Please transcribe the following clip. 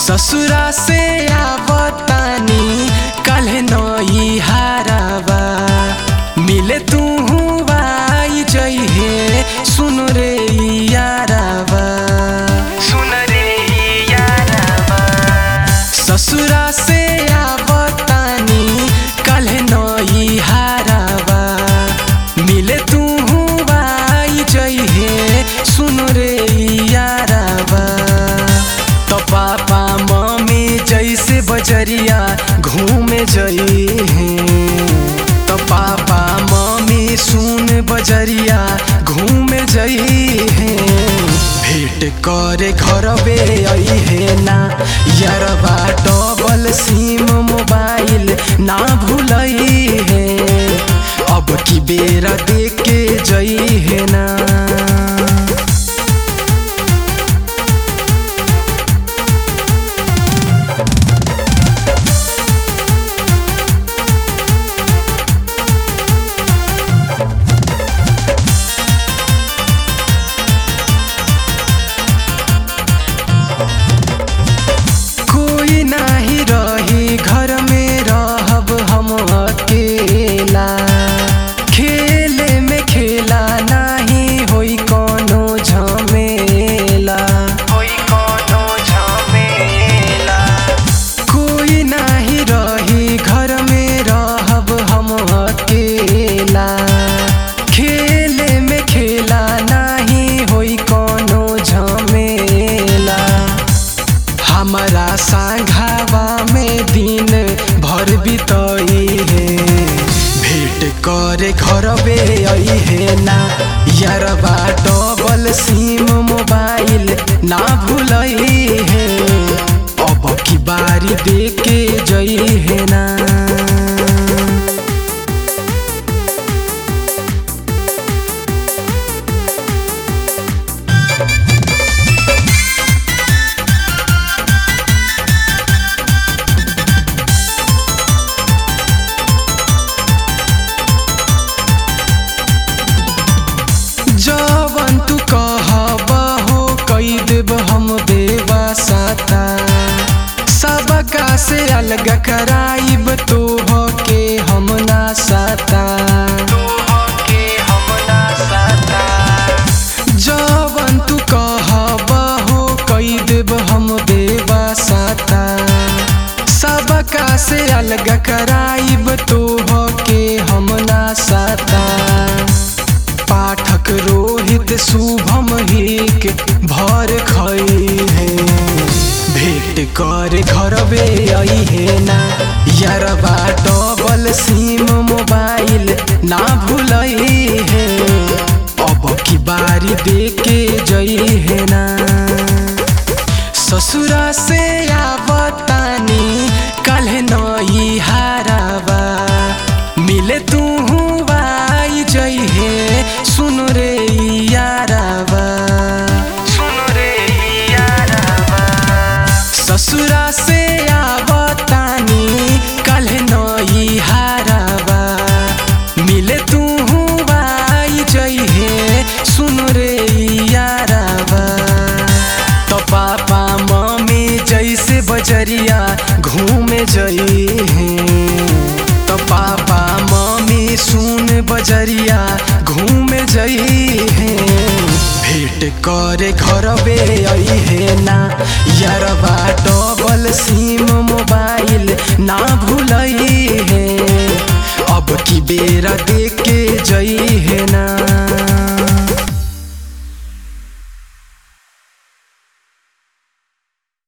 ससुरा से आवतानी कल नई हारावा मिले तू आई जइहे सुन रे यारावा सुन रे यारावा ससुरा से आवतानी कल नई हारावा मिले तू आई जइहे सुन रे यारावा तो पापा मम्मी जैसे बजरिया घूमे जई तो पापा मम्मी सुन बजरिया घूमे जई भेंट करे घरबे अइहे ना यारबा डबल सिम मोबाइल ना भूलई है अब की बेरा देख के जई है ना कोई नाही रही घर में रहब हम अकेला खेले में खेला नाही होई कोनो झमेला होई कोनो झमेला कोई नाही रही घर में रहब हम अकेला खेले में खेला नाही होई कोनो झमेला हमारा सांघावा में दिन भर बितई है भेंट करे घरबे आई है ना यारबा डबल सिम मोबाइल ना भूलई है अब की बारी देख के जई है ना जवन तू कहब हो कई देब हम देवा साता सबका से अलग कराइब तो हो के हम ना साता जवन तू कहब हो कई देब हम देवा साता सबका से अलग कराइब तो हो के हम ना साता पाठक रोहित शुभम हिक भर खई है भेंट कर घरबे आई है ना यारबा डबल सिम मोबाइल ना भूलई है अब की बारी देख के जई है ना ससुरा से आवतानी कल नई हारावा मिले तू आई जइहे सुन रे यारावा सुन रे यारावा ससुरा से आवतानी कल नई हारावा मिले तू आई जइहे सुन रे यारावा तो पापा मम्मी जैसे बजरिया घूमे जई तो पापा मम्मी सुन बजरिया घूमे जई भेंट करे घरबे आई है ना यारबा डबल सिम मोबाइल ना भूलई है अब